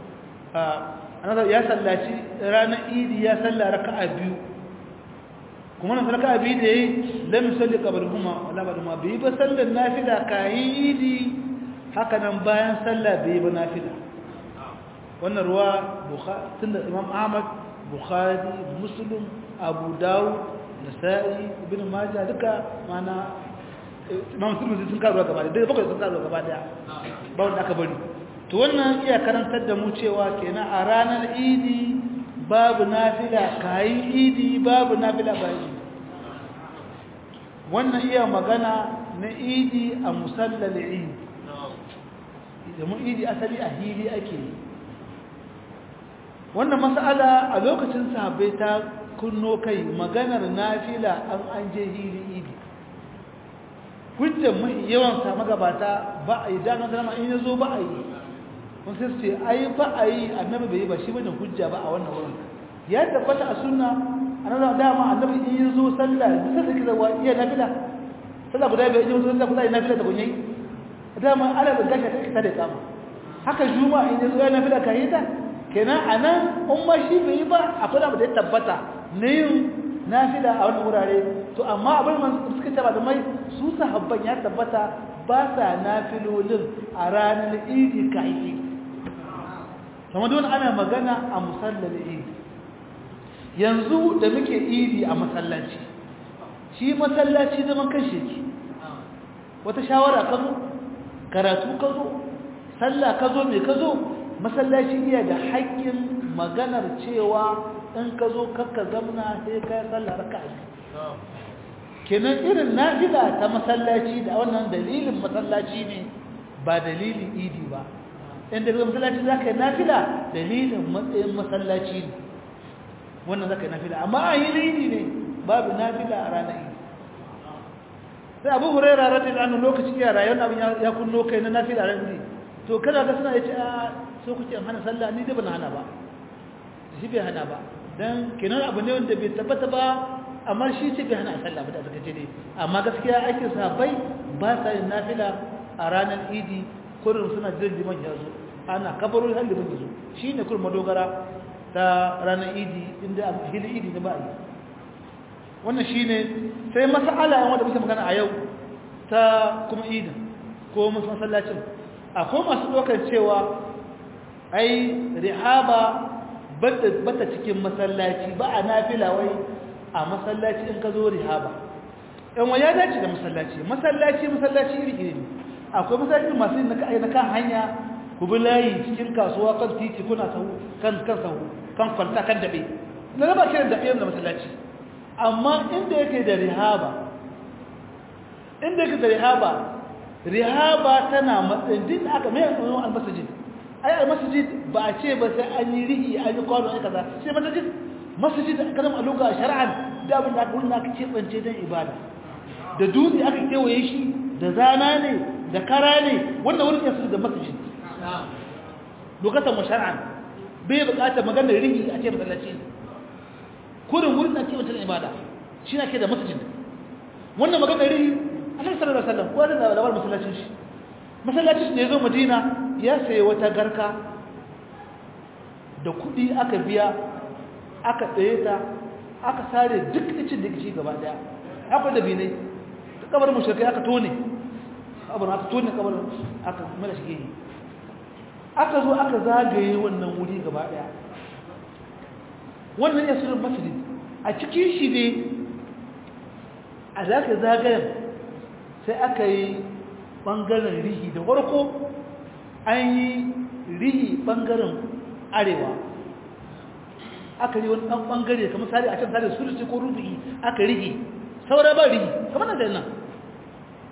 ya sallaci ranar idi ya salla raka'a biyu kuma na raka'a biyu da yayi lam yusalli qablahuma wala ba'dahuma bai ba sallar nafila kayin idi haka nan bayan sallah bai ba nafila wannan ruwa bukhari tunda imam ahmad bukhari muslim abu dawud nasa'i ibn majah duka mana imam muslim sun karuwa gaba da bakwai sun karuwa gaba daya ba wanda aka bari to wannan iya karantar da mu cewa kenan a ranar idi babu nafila kayi idi babu nafila bayan idi wannan iya magana na idi a musallal idi domin idi asali a hili ake yi wannan mas'ala a lokacin sahabbai ta kunno kai maganar nafila an an je hili idi hujjar mai yawan sa magabata ba a yi dama zama in yazo ba a yi kun sai ce ai ba a yi annabi bai yi ba shi bane hujja ba a wannan wurin ya tabbata a sunna annabi dama annabi in yazo sallah sai da kiza wa iya nafila sallah guda bai yi sallah guda yi nafila da kunyi dama ala da gashi take ta da kama haka juma'a in yazo ya nafila kai ta kenan anan umma shi bai yi ba akwai abu da ya tabbata ne yin nafila a wannan wurare to amma abin man suka taba da mai su sahabban ya tabbata ba sa nafilolin a ranar idi kai idi kuma don ana magana a musallal idi yanzu da muke idi a masallaci shi masallaci zaman kashe ki wata shawara ka zo karatu ka zo sallah ka zo me ka zo masallaci iya da haƙƙin maganar cewa in ka zo kakka zamna sai ka yi sallah raka'a kenan irin nafila ta masallaci da wannan dalilin masallaci ne ba dalilin idi ba inda daga masallaci za ka yi nafila dalilin matsayin masallaci ne wannan za ka yi nafila amma a yi idi ne babu nafila a ranar idi sai abu huraira radin anu lokaci ya rayuwar abin ya kunno kai na nafila ran idi to kada ga suna ya ce a so kuke hana sallah ni da ban hana ba shi bai hana ba dan kenan abu ne wanda bai tabbata ba amma shi ce bai hana sallah ba da suka ce dai amma gaskiya aikin sahabbai ba sa yin nafila a ranar idi kurin suna jiran liman ya zo ana kabarun har liman ya zo shi ne kurin madogara ta ranar idi inda a hili idi na ba yi wannan shi ne sai masala yan wanda muke magana a yau ta kuma idin ko masallacin akwai masu ɗaukar cewa ai rihaba bata cikin masallaci ba a nafila wai a masallaci in ka zo rihaba yan wa ya dace da masallaci masallaci masallaci iri iri ne akwai masallaci masu yin na kan hanya ku bi layi cikin kasuwa kan titi kuna sahu kan kan sahu kan kwalta kan dabe na raba kiran dabe da masallaci amma inda yake da rihaba inda yake da rihaba rihaba tana matsayin din aka mai yanzu al-masjid ai al-masjid ba a ce ba sai an yi rihi an yi kwano ai kaza sai masjid masjid kalam a luga shar'an da abin da aka aka kebance dan ibada da dutse aka kewaye shi da zana ne da kara ne wannan wurin ya da masjid lokacin mu shar'an bai bukatar maganar rihi a ce masallaci kurin wurin da kebance dan ibada shi ne ke da masjid wannan maganar rihi annabi sallallahu alaihi wasallam ko da labar masallacin shi masallacin shi da yazo madina ya sayi wata garka da kudi aka biya aka tsaye ta aka sare duk icin da kici gaba daya aka da binai kabarin mushrikai aka tone kabarin aka tone kabarin aka mala shi gini aka zo aka zagaye wannan wuri gaba daya wannan ya sirrin masjid a cikin shi ne a zaka zagayen sai aka yi ɓangaren rihi da farko an yi rihi ɓangaren arewa aka yi wani ɗan ɓangare kamar sari a can sari sulusi ko rubu'i aka rihi saura ba rihi kamar nan da nan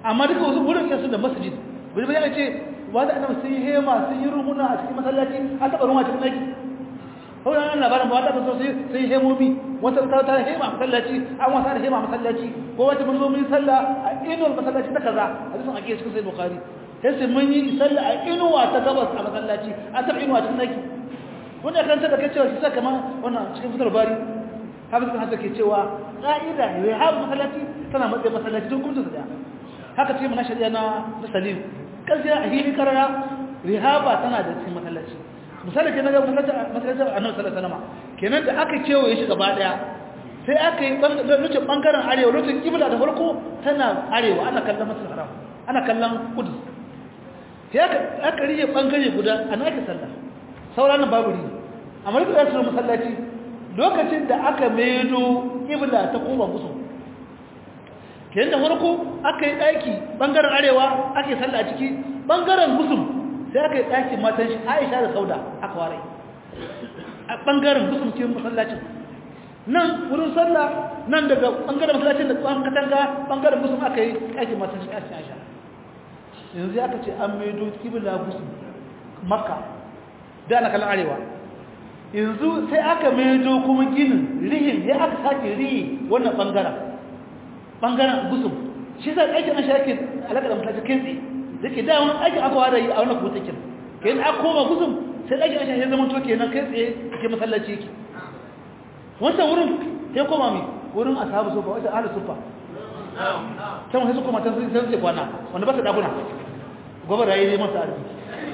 amma duka wasu wurin yasu da masjid wani bayan ce ba da annabi sun yi hema sun yi rumuna a cikin masallaci an taɓa ruwa cikin ɗaki kawai an labarin ba ta so sai sai hemomi wata ta ta hema a masallaci an wasa da hema a masallaci ko wata mun zo mun yi sallah a inuwar masallaci ta kaza hadisin ake cikin sai bukhari sai sai mun yi sallah a inuwa ta gabas a masallaci an taɓa inuwa cikin ɗaki wanda kan ta da kai cewa shi sa kamar wannan cikin fitar bari hafiz kan hasa ke cewa ƙa'ida ya haɓu masallaci tana matsayin masallaci don gudun su da haka ce mana shari'a na salim ƙarfi a hili karara rihaba tana da cikin masallaci misali ke na ga masallacin annabi sallallahu alaihi wasallam kenan da aka kewaye shi gaba daya sai aka yi lokacin bangaren arewa lokacin kibla da farko tana arewa ana kallon masjid haram ana kallon kudus sai aka aka riye bangare guda ana ake sallah sauran nan babu riye amma duk da su masallaci lokacin da aka maido kibla ta koma musu kenan da farko aka yi daki bangaren arewa ake sallah a ciki bangaren musul sai aka yi daki matan shi Aisha da Sauda aka ware a bangaren musul cikin masallacin nan wurin sallah nan daga bangaren masallacin da tsohon katanga bangaren musul aka yi daki matan shi Aisha yanzu aka ce an maido kibla musul makka da ana kallon arewa yanzu sai aka maido kuma ginin rihin ya aka sake rihi wannan bangaren bangaren gusum shi sai aikin an shake alaka da mutane kai tsaye da ke dawon aikin aka wada yi a wannan kutakin ke yin aka koma gusum sai aikin an shake zama to kenan kai tsaye ke masallaci yake wancan wurin sai koma mai wurin ashabu sufa wata ahli sufa can wasu kuma ta sun sai kwana wanda ba su dakuna gobe rayu ne masa arziki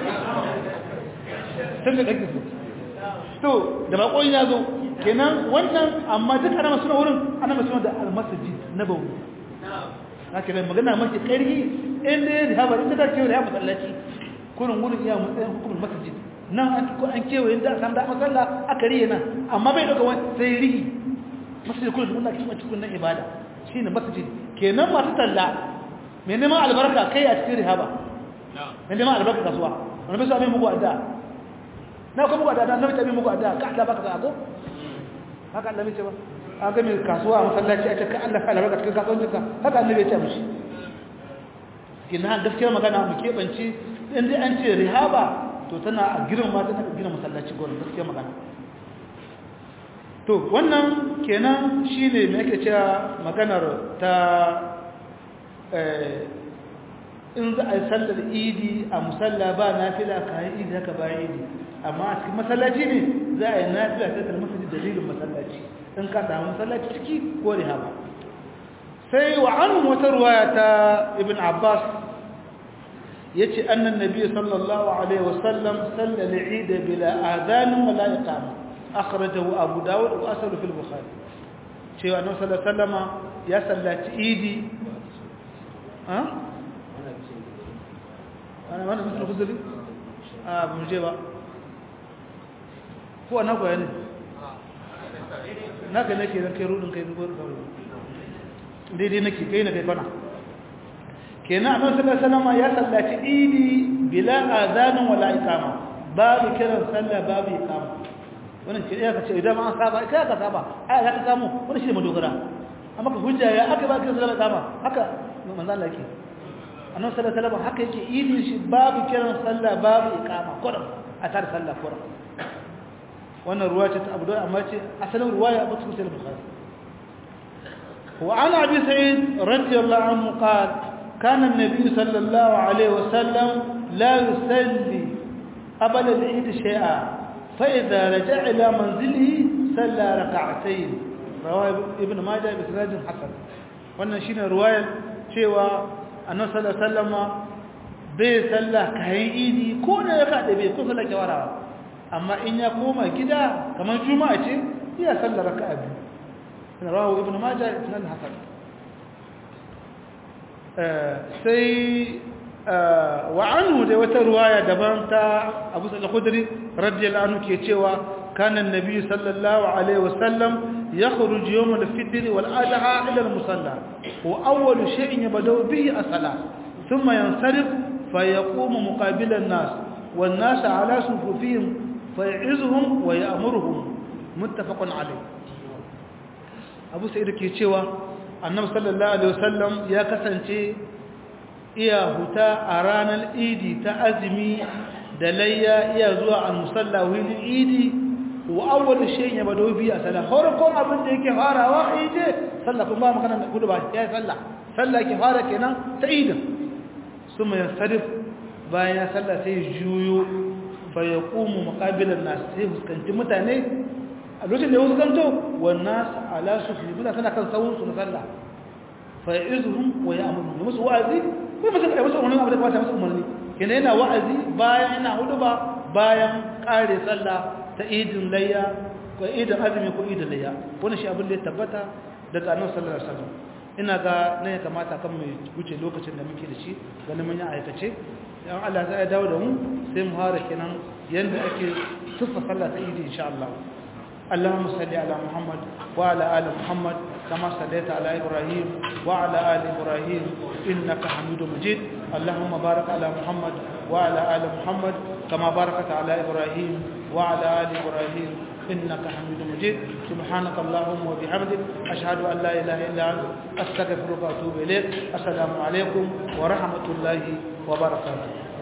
sun da ɗaki su to da bakon ya zo kenan wannan amma duk ana masu wurin ana masu da almasajid na bawu na kira magana mafi ƙarfi inda ya rihaba inda ta kewa rihaba masallaci kurin wurin iya matsayin hukumar masajid nan an ko an kewa inda a samu da masalla aka riye nan amma bai ɗauka wani sai rihi masajid kurin da wannan cikin cikin nan ibada shi ne masajid kenan masu talla mai neman albarka kai a cikin rihaba mai neman albarka kasuwa wani bai su abin muku addu'a na kuma muku addu'a na mace abin muku addu'a ka Allah baka sa ko haka Allah ce ba an ga mai kasuwa a masallaci a cikin Allah fa'ala baka cikin kasuwancinka haka Allah ya ce mishi kina gaskiyar magana mu kebanci in dai an ce rihaba to tana a girin ma tana girin masallaci gurin gaskiyar magana to wannan kenan shine me yake cewa maganar ta in za a yi sallar idi a musalla ba nafila kayan idi haka bayan idi amma a cikin masallaci ne za a yi nafila ta kalmar masajid dalilin masallaci in ka samu masallaci ciki ko rihaba sai wa an wata ruwaya ta ibn abbas ya ce annan nabi sallallahu alaihi wasallam sallar eid bila adanin wala iqama akhrajahu abu dawud wa asalu fil bukhari cewa annabi sallallahu alaihi wasallama ya sallaci idi ha ana mana musulun kuzuri a buje ba ko na kwaya ne naka nake zan kai rudin kai zubar da daidai nake kai na kai kwana kenan annabi sallallahu alaihi wasallam ya sallaci idi bila azanin wala iqama babu kiran sallah babu iqama wannan ce ya kace idan an saba kai ka saba ai ka samu wannan shi ne madogara amma ka hujja ya aka ba kiran sallah iqama haka manzo Allah yake annabi sallallahu alaihi wasallam haka yake idin shi babu kiran sallah babu iqama kurum a tar sallah kurum wannan ruwaya ce ta Abu Dawud amma ce asalin ruwaya Abu Sa'id al-Bukhari wa ana Abi Sa'id radiyallahu anhu qala kana an-nabi sallallahu alaihi wasallam la yusalli qabla al-eid shay'a fa idha raja'a ila manzilihi salla rak'atayn rawahu ibn Majah bi sanad hasan wannan shine ruwayar cewa annabi sallallahu alaihi wasallama bai sallah kayan idi ko da ya kada bai ko sallah kawara amma in ya koma gida kamar juma'a ce iya sallar raka'a biyu rawahu ibnu majah ibn al-hasan sai wa anhu da wata ruwaya daban ta Abu Sa'id al-Khudri radiyallahu anhu ke cewa kana an-nabi sallallahu alaihi wasallam يخرج يوم الفطر والأضحى إلى المصلى وأول شيء يبدأ به الصلاة ثم ينصرف فيقوم مقابل الناس والناس على صفوفهم فيعزهم ويأمرهم متفق عليه أبو سعيد كيتشيوا النبي صلى الله عليه وسلم يا كسانتي iya huta a ranar idi ta azumi da layya iya zuwa al-musalla wani idi wa awwal shay'in yabdo bi a sallah farkon abin da yake farawa idi sallah kuma magana da kudu ba ya sallah sallah ke fara kenan ta idin suma yansarif bayan ya sallah sai juyo fa yaqumu muqabilan nas sai huskanci mutane a lokacin da ya huskanto wan nas ala sufi mutane tana kan sawun su na sallah fa ya'izuhum wa ya'muru musu wa'azi ko musu kai musu umarni abin da kwata musu umarni kenan yana wa'azi bayan yana huduba bayan kare sallah ta idin layya ko idin azumi ko idin layya wannan shi abin da ya tabbata daga annabi sallallahu alaihi wasallam ina ga ne ya kamata kan mu wuce lokacin da muke da shi ganin mun yi aikace dan Allah zai dawo da mu sai mu hara kenan yanda ake sufa sallah ta idi insha Allah اللهم صل على محمد وعلى ال محمد كما صليت على ابراهيم وعلى ال ابراهيم انك حميد مجيد اللهم بارك على محمد وعلى ال محمد كما باركت على ابراهيم وعلى ال ابراهيم انك حميد مجيد سبحانك اللهم وبحمدك اشهد ان لا اله الا انت استغفرك واتوب اليك السلام عليكم ورحمه الله وبركاته